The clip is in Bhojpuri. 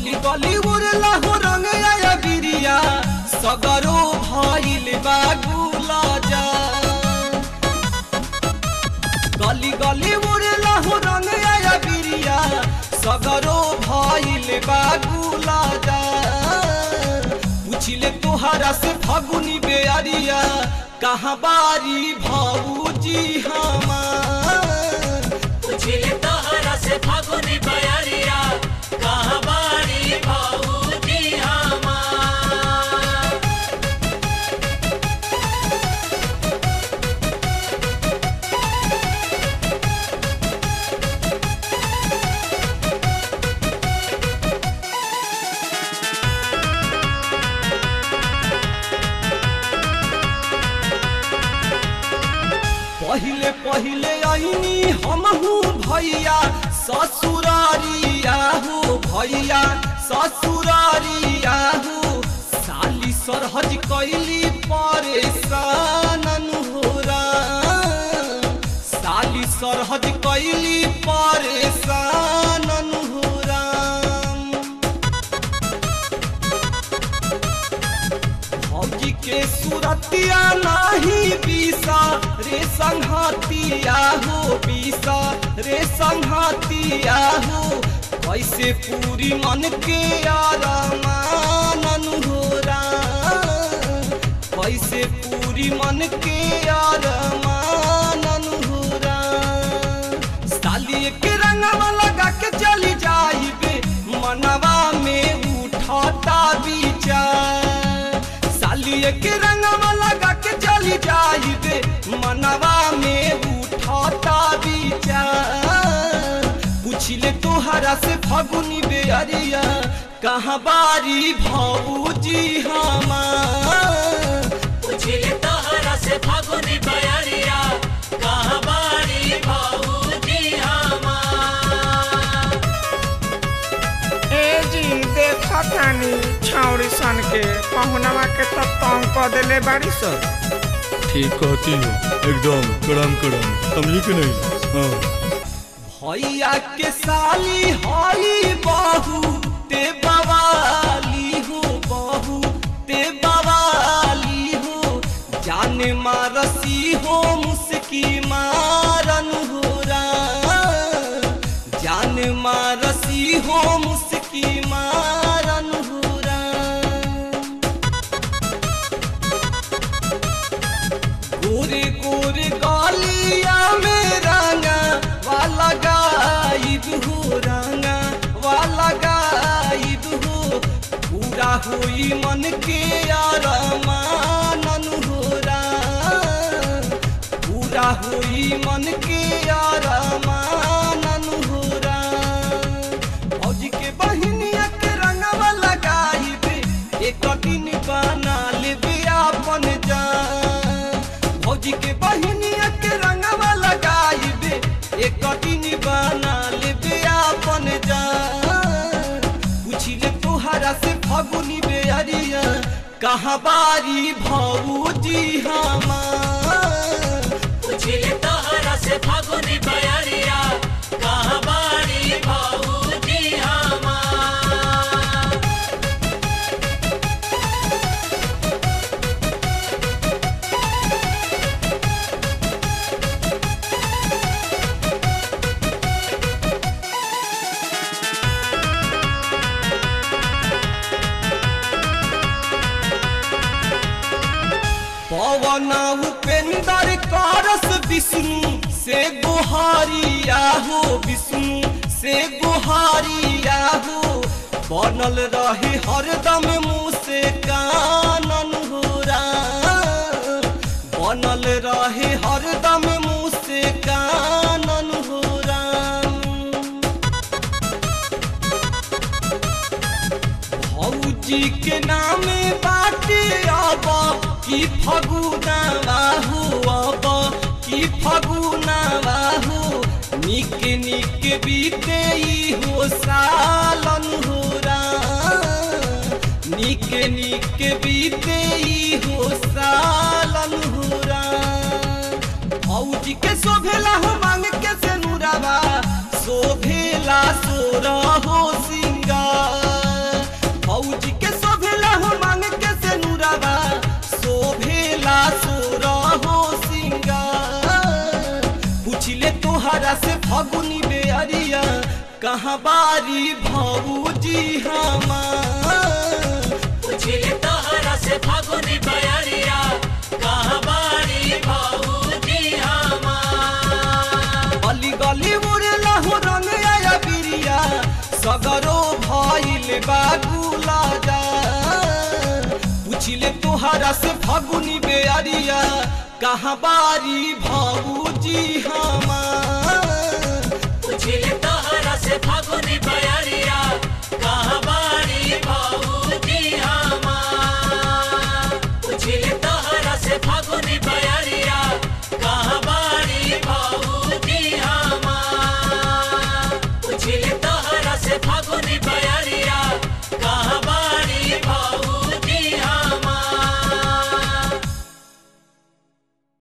गली गली उड़ला हो रंग आया बिरिया सगरो भइल बा गुलाजा गली गली उड़ला हो रंग आया बिरिया सगरो भइल बा गुलाजा पूछिले तोहरा से फगुनी बेअरिया कहाँ बारी भाऊजी हमार पूछिले तोहरा से फागुनी बयरिया कहाँ बाड़ी भाऊजी हमार पहिले पहिले आईनी हमहू भैया ससुरारिया हो भैया ससुरारिया हो साली सरहज कैली परेशान हो राम साली सरहज कैली परेशान हो राम भौजी के सुरतिया नाही बीसा रे संघातिया हो बीसा रे संघातिया हो कैसे पूरी मन के आरमान हो राम कैसे पूरी मन के आरमान हो राम साली के रंगवा लगा के चली जाइबे मनवा में उठाता विचार सालिए के रंगवा लगा के चली जाइबे मनवा में उठाता विचार पूछिले तोहरा से फगुनी बेअरिया कहाँ बारी भाऊजी हमार पूछिले तोहरा से फागुनी बयरिया कहाँ बाड़ी भाऊजी हमार ए जी देखा तानी छौरी सन के पहुनवा के तो तंग क देले बाड़ी सन ठीक कहती हो एकदम कड़म कड़म समझी कि नहीं हाँ भैया के साली हई बहू ते बवाली हो बहू ते बवाली हो जाने मारसी हो मुस्की मारन हो राम जाने मारसी हो मुस्की मारन हो राम गोरे गोरे गालिया में रंगा वाला गाइब हो रंगा वाला गाइब हो पूरा हुई मन के यार मानन हो राम पूरा हुई मन के यार मानन हो राम भौजी के बहिनिया के रंगवा लगाइबे एक दिन बना लेबे अपन जान भौजी के बहिनिया के रंगवा लगाइबे एक दिन बना लेबे अपन जान पूछिले तोहरा से फगुनी बेअरिया कहाँ बारी भौजी हमार पूछिले तोहरा से फागुनी बयरिया कहाँ बाड़ी भाऊजी हमार पवन उपेंद्र कारस विष्णु से गुहारिया हो विष्णु से गुहारिया हो बनल रहे हरदम मुँह से कानन हो राम बनल रहे हरदम मुँह से कानन हो राम भौजी के नामे बाटे अब की फगुना हो अब की फगुना हो निक निक बीते ई हो सालन हो राम निक निक बीते ई हो सालन हो राम भौजी के शोभेला हो मांग के से नुरावा शोभेला सोरा हो सिंगार फगुनी बेअरिया कहाँ बारी भौजी हमार पूछिले तोहरा से फागुनी बयरिया कहाँ बाड़ी भौजी हमार गली गली उड़ेला हो रंग आया बिरिया सगरो भइल बागुला जा पूछिले तोहरा से फगुनी बेअरिया कहाँ बारी भौजी हमार